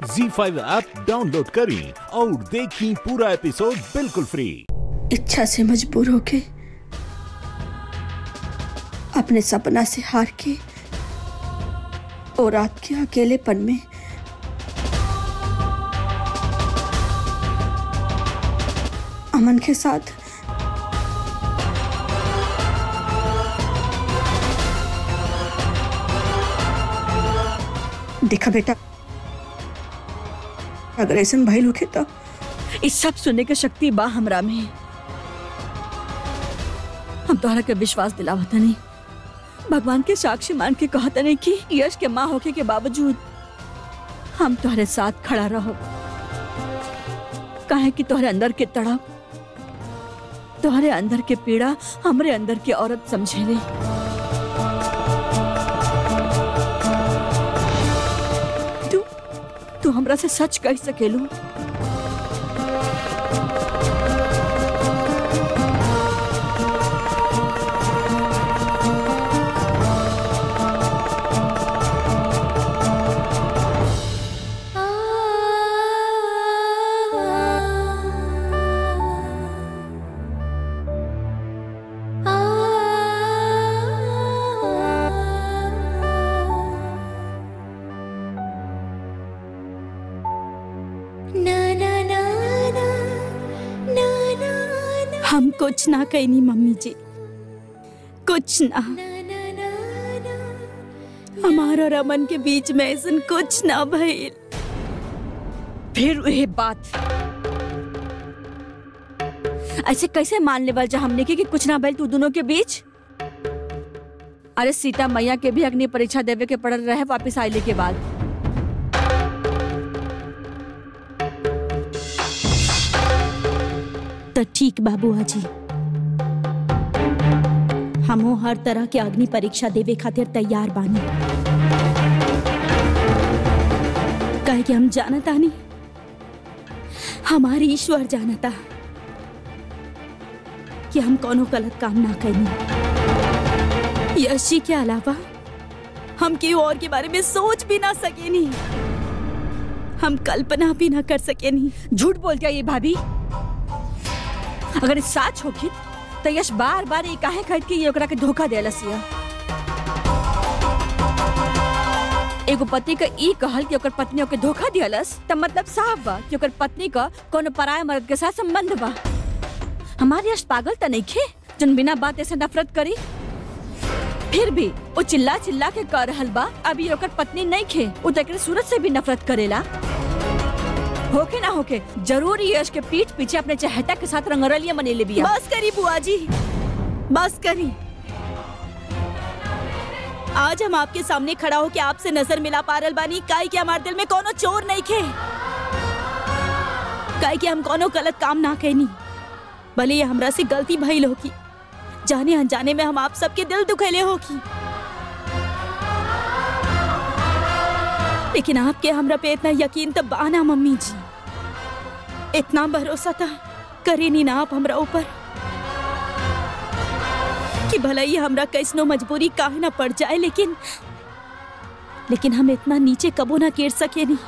जी five app download करें और देखें पूरा एपिसोड बिल्कुल फ्री इच्छा से मजबूर होके अपने सपना से हार के और रात के अकेलेपन में अमन के साथ देखा बेटा अगर ऐसा भइल होखे तो ई सब सुनने के शक्ति बा हमरा में हम तोहरा के विश्वास दिलावत नहीं भगवान के साक्षी मान के कहत नहीं कि यश के माँ होके के बावजूद हम तोहरे साथ खड़ा रहो काहे कि तोहरे अंदर के तड़प तोहरे अंदर के पीड़ा हमरे अंदर के औरत समझेले तू तू हमरा से सच कह सकेलू हम कुछ ना कहनी मम्मी जी कुछ ना हमारा और अमन के बीच में ऐसा कुछ ना भइल फिर वही बात ऐसे कैसे मान लेवल जा हमने के कि कुछ ना भइल तू दोनों के बीच अरे सीता मैया के भी अग्नि परीक्षा देवे के पड़ल रहे वापस आइले के बाद तो ठीक बाबूआ जी हमो हर तरह के अग्नि परीक्षा देवे खातिर तैयार बानी कहे कि हम जानता नहीं हमारी ईश्वर जानता कि हम कोनो गलत काम ना करनी यश जी के अलावा हम केहू और के बारे में सोच भी ना सके नहीं हम कल्पना भी ना कर सके नहीं झूठ बोल क्या ये भाभी अगर ई सच होखी तो यश बार बार ये काहे कहत कि ये ओकरा के धोखा देलस ये एगो पति का ई कहल कि ओकर पत्नी ओके धोखा दियलस त मतलब साफ बा कि ओकर पत्नी का कोनो पराय मर्द के साथ संबंध बा हमारे यश पागल त नहीं खे जन बिना बात ऐसे नफरत करी फिर भी वो चिल्ला चिल्ला के कर रहल बा अभी ओकर पत्नी नहीं खे वो तो एकरे सूरत से भी नफरत करेला होके ना होके जरूर ही यश के पीठ पीछे अपने चहेता के साथ रंगरलियां मनेले बिया बस करी बुआ जी बस करी आज हम आपके सामने खड़ा होके आपसे नजर मिला पारल बानी काई के हमारे दिल में कोनो चोर नहीं खे काई के हम कोनो गलत काम ना कहनी भले ये हमरा से गलती भइल होगी जाने अनजाने में हम आप सबके दिल दुखेले होगी लेकिन आपके हमरा पे इतना यकीन तो बाना मम्मी जी इतना भरोसा था करे नहीं ना आप हमरा ऊपर कि भला ही हमरा कैसनो मजबूरी काहे ना पड़ जाए लेकिन लेकिन हम इतना नीचे कबो ना गिर सके नहीं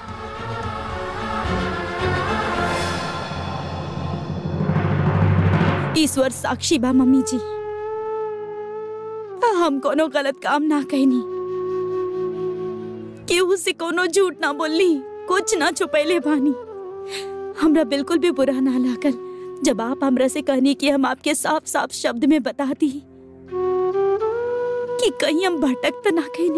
ईश्वर साक्षी बा मम्मी जी हम कोनो गलत काम ना कहनी केहू से कोनो झूठ ना बोलनी कुछ ना छुपैले बानी हमरा बिल्कुल भी बुरा ना लागल जब आप हमरा से कहनी कि हम आपके साफ साफ शब्द में बता दी कि कहीं हम भटक तो ना कहनी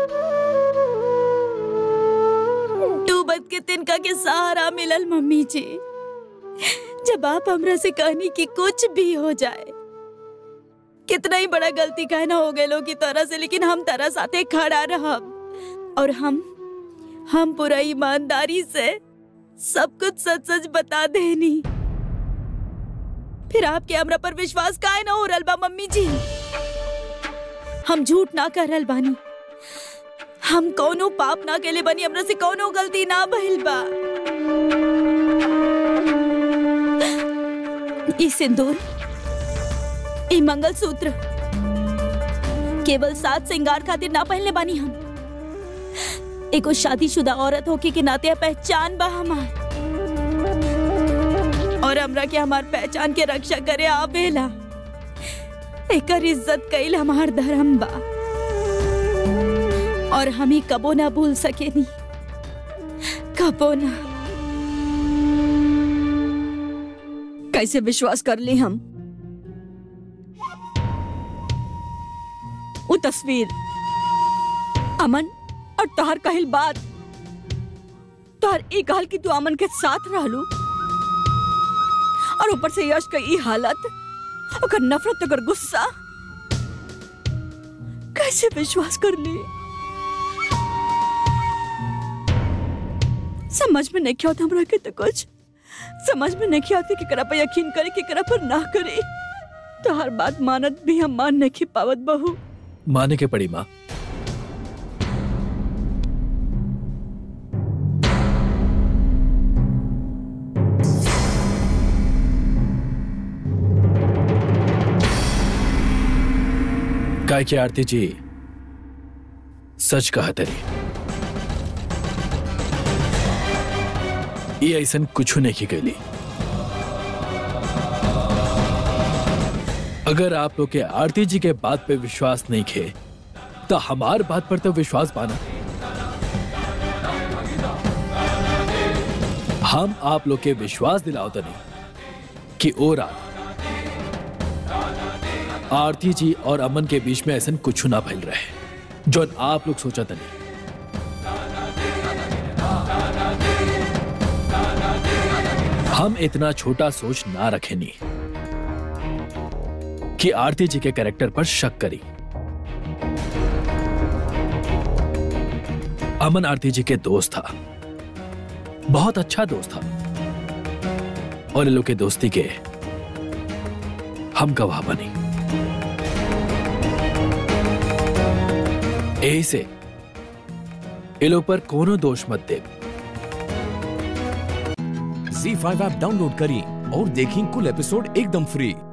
डूबत के तिनका के सहारा मिलल मम्मी जी जब आप हमरा से कहनी कि कुछ भी हो जाए कितना ही बड़ा गलती कहना हो गए लोग की तरह से लेकिन हम तरह साथे खड़ा रहब और हम हम पूरा ईमानदारी से सब कुछ सच सच बता देनी फिर आपके हमरा पर विश्वास काहे ना हो रहल बा मम्मी जी हम झूठ ना कर रहल बानी हम कौनो पाप ना केले बनी हमरा से कौनो गलती ना भइल बा ई सिंदूर ई मंगलसूत्र केवल सात श्रृंगार खातिर ना पहनले बानी हम एगो शादीशुदा औरत होके के नाते पहचान बा हमार और हमरा के हमार पहचान के रक्षा करे आवेला एकर इज्जत कईल हमार धर्म बा और हम ही कबो ना भूल सकेनी कबो ना कैसे विश्वास कर ली हम वो तस्वीर अमन और तोहर कहल बात तोहर ई कहल कि तू अमन के साथ रहलू और ऊपर से यश का ई हालत ओकर नफरत ओकर गुस्सा कैसे विश्वास कर ली समझ में नहीं आता हमरा के तो कुछ समझ में नहीं आती कि करा पर यकीन करे कि करा पर ना करे तो हर बात मानत भी हम मान नहीं पावत बहू माने के पड़ी माँ काय की आरती जी सच कहा तरी ये ऐसा कुछ नहीं की गली अगर आप लोग के आरती जी के बात पे विश्वास नहीं खे तो हमार बात पर तो विश्वास पाना हम आप लोग के विश्वास दिलाओ तो नहीं कि ओ रात आरती जी और अमन के बीच में ऐसा कुछ ना फैल रहे जो आप लोग सोचा था नहीं हम इतना छोटा सोच ना रखे नहीं कि आरती जी के कैरेक्टर पर शक करी अमन आरती जी के दोस्त था बहुत अच्छा दोस्त था और इन लोग के दोस्ती के हम गवाह बनी यही से ये लोग पर कोनो दोष मत दे जी फाइव ऐप डाउनलोड करें और देखें कुल एपिसोड एकदम फ्री